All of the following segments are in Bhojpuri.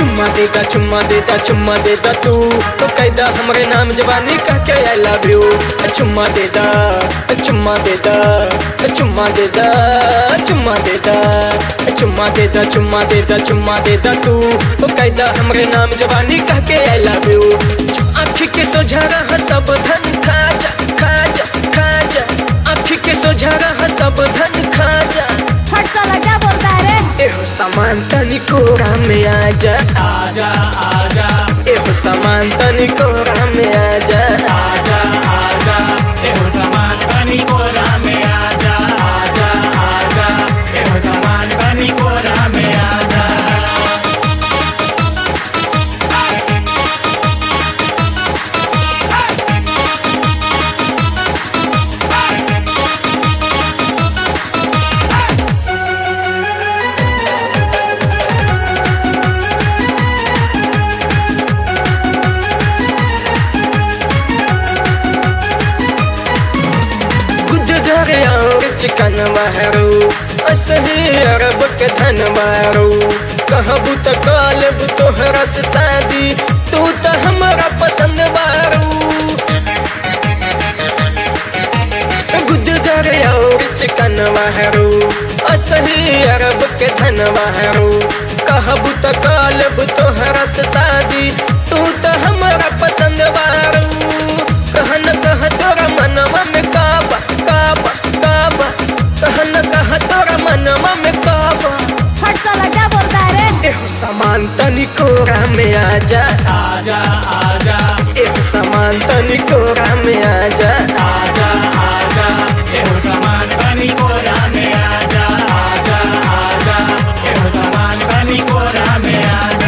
चुम्मा देता चुम्मा देता चुम्मा देता तू तो कैदा हमरे नाम जवानी कह के आई लव यू चुम्मा देता चुम्मा देता चुम्मा देता चुम्मा देता चुम्मा देता चुम्मा देता चुम्मा देता तू तो कैदा हमरे नाम जवानी कह के आई लव यू आँखी के सोझा रहा सब धन खा जा खा जा खा जा आँखी के सोझा रहा सब धन खा जा फट साला क्या बोलता है रे एहो सामान तनिको में आजा आजा आजा एहो सामान तनिको में आजा आजा आजा एहो समान बनी कोरा में आजा आजा आजा एहो समान बनी कोरा में आजा खुद घर और चिकन मारू असही अरब के धन मारू कहबू तो कालब तोहरा से शादी तू तो हमारा पसंद मारू गुद घर और चिकन मारू असही अरब के धन मारू कहबू तो कालब तोहरा से शादी तू तो हमारा पसंद मारू कहन कह तोरा मनवा में काबा काबा काबा कहन कह तोरा मनवा में काबा फट साला क्या बोलता है रे एहो सामान तनिको में आजा आजा आजा एहो सामान तनिको में आजा आजा आजा एहो समान बनी कोरा में आजा आजा आजा एहो समान बनी कोरा में आजा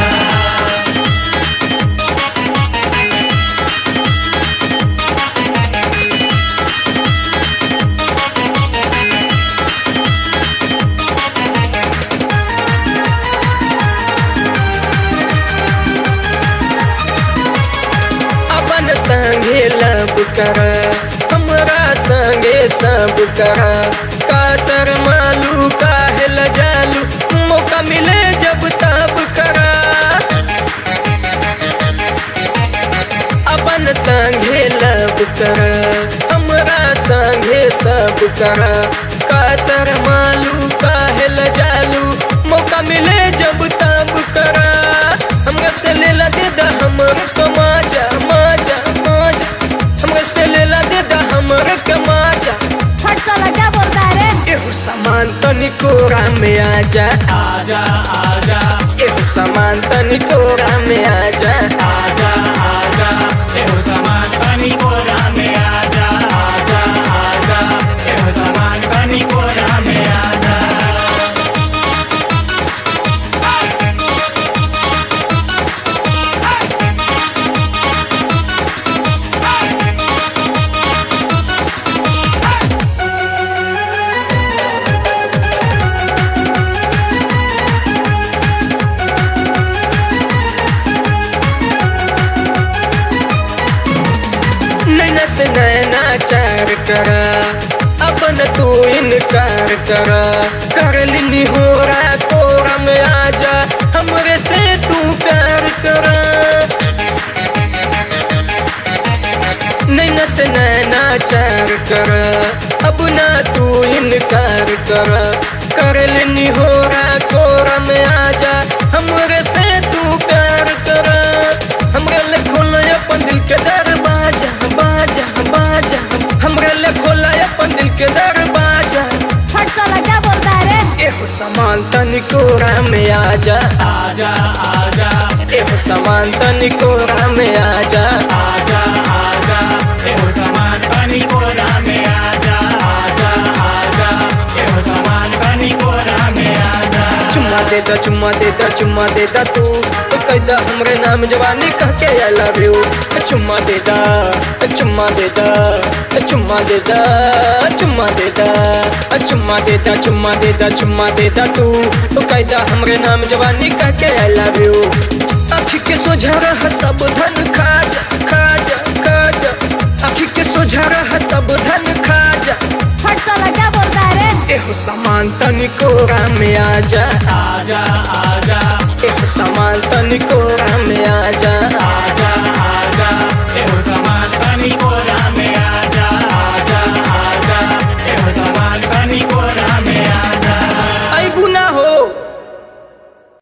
अपन संगे लब कर हमरा संगे सब कर का सर मालू का हिल जालू मौका मिले जब तब कर अपन संगे लब कर हमरा संगे सब कर का सर मालू का हिल जालू मौका मिले जब तब कर हमरा से लेला दे दा हमर को माजा माजा माजा हमरा से लेला दे दा हमर के माजा फट साला क्या बोलता है रे एहो सामान तनिको में आजा आजा आजा एहो सामान तनिको में आजा आजा आजा एहो समान बनी कोरा में आजा आजा आजा एहो समान बनी कोरा में आजा नैना से नैना चार कर अपन तू इनकार कर कर लिनी हो रहा तोरा में आजा हमरे से तू प्यार कर नैना से नैना चार कर अब ना तू इनकार कर कर लेनी हो रहा कोरा में आजा हमरे से तू प्यार कर हमरे ले खोला अपन दिल के दरवाजा बाजा बाजा हमरे ले खोला अपन दिल के दरवाजा फट साला क्या बोलता है रे एहो सामान तनिको में आजा आजा आजा एहो सामान तनिको में आजा आजा आजा एहो समान बनी कोरा में आजा आजा आजा एहो समान बनी कोरा में आजा चुम्मा देता चुम्मा देता चुम्मा देता तू तो कैदा हमरे नाम जवानी कह के आई लव यू चुम्मा देता चुम्मा देता चुम्मा देता चुम्मा देता चुम्मा देता चुम्मा देता चुम्मा देता तू तो कैदा हमरे नाम जवानी कह के आई लव यू आँखी के सोझा रहा सब धन खा जा खा जा खा जा आँखी के सोझा रहा सब धन खा जा फट साला क्या बोलता है रे एहो सामान तनिको में आजा आजा आजा एक सामान तनिको में आजा आजा